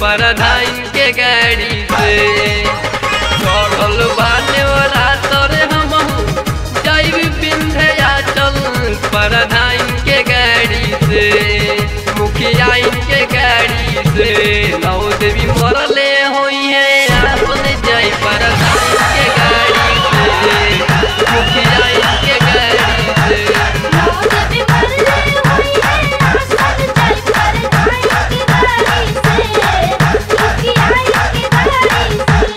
परधाइन के गाड़ी से चढ़ल बाने वाला तोरे हमहू जाइब बिंध्या चल परधाइन के गाड़ी से मुखिया के गाड़ी से नौ देवी मरले होई है आसन जाई परधाइन के गाड़ी से मुखिया के गाड़ी से जब मरले होई है आसन चल पर धाई की गाड़ी से दुखी आई की गाड़ी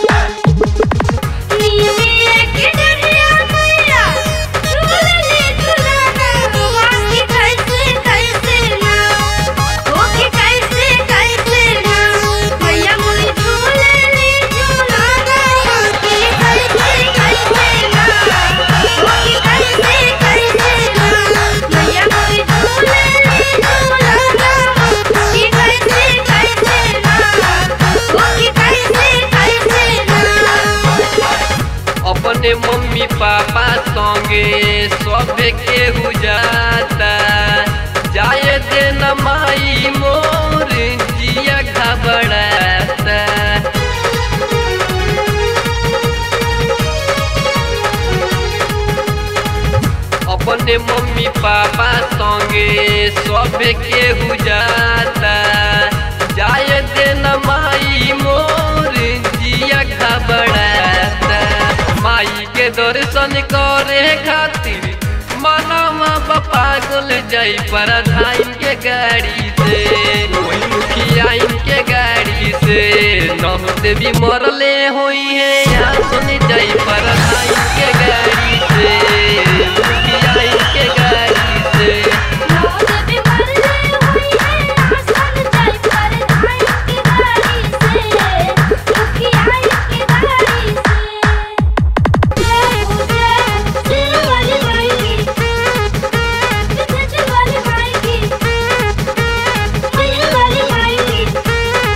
से नीले के डरिया मैया झूलले झूलाना वाकी कैसे कैसे ना ओके कैसे कैसे ना मैया मुझे झूलले झूलाना वाकी कैसे कैसे ना ओके कैसे कैसे ना मैया मुझे झूलले झूलाना वाकी कैसे कैसे ना ओके कैसे कैसे ना अपने मम्मी पापा संगे सब केहू जाता जाए दे न माई मोर जिया घबराता अपने मम्मी पापा संगे सब केहू जाता जाए दे न माई मोर जिया घबराता माई के दर्शन करे खातिर मनवा पागल जाई परधाइन के गाड़ी से वही मुखिया के गाड़ी से नह देवी मरले होई है यहाँ सुन जाई परधाइन के गाड़ी से मुखिया के गाड़ी से जब मरले होई है आसन चल पर धाई की गाड़ी से दुखी आई की गाड़ी से जय हो जय दिल वाली माई की सच वाली माई की दिल वाली माई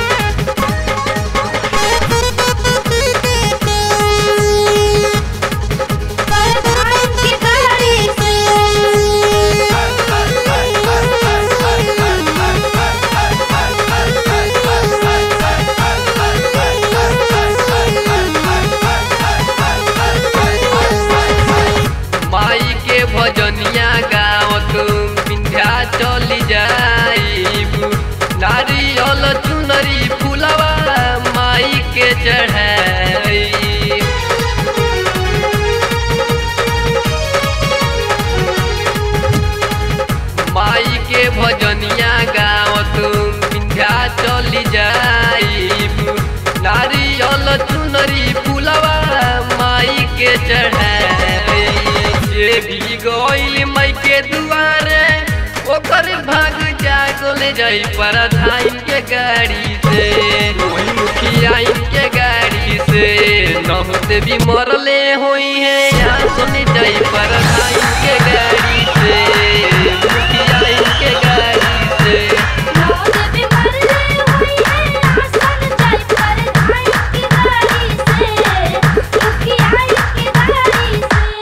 की पर धाई की गाड़ी माई के भजनिया गावत विंध्या चली जाइब नारियल चुनरी फुलवा माई के चढ़ाई माई के भजनिया गावत विंध्या चली जाइब नारियल चुनरी फुलवा माई के चढ़ाई जे भी गइल माई के दुआरे ओकर भाग जागल जाई परधाइन के गाड़ी से वही मुखिया के गाड़ी से नह देवी मरले होई है यहाँ सुन जाई परधाइन के गाड़ी से मुखिया के गाड़ी से जब मरले होई है आसन चल पर धाई की गाड़ी से दुखी आई की गाड़ी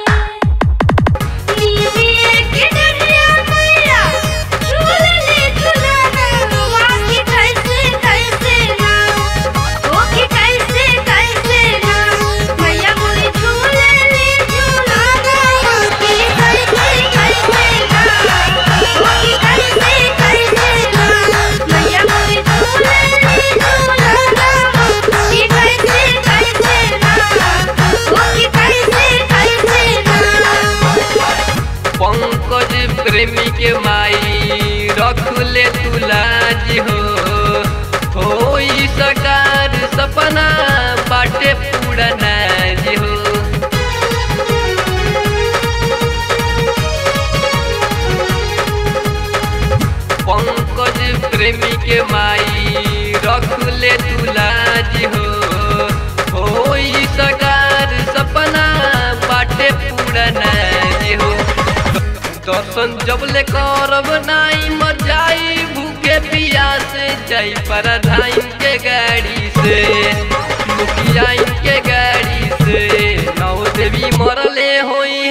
से नीले के डरिया मैया झूलले झूलाना वाकी कैसे कैसे ना ओके कैसे कैसे ना मैया मुझे झूलले झूलाना वाकी कैसे कैसे ना ओके कैसे कैसे ना मैया मुझे झूलले झूलाना वाकी कैसे कैसे ना ओके कैसे कैसे ना पंकज प्रेमी के माई रख ले तुलाज हो होई सकार सपना बाटे पूरना हो पंकज प्रेमी के माई रख ले तुलाज हो होई सकार सपना बाटे पूरना हो दर्शन जब ले करब नाई मर जाई भूखे पियास जाई परधाइन के गाड़ी से मुखिया के गाड़ी से नौ देवी मरले होई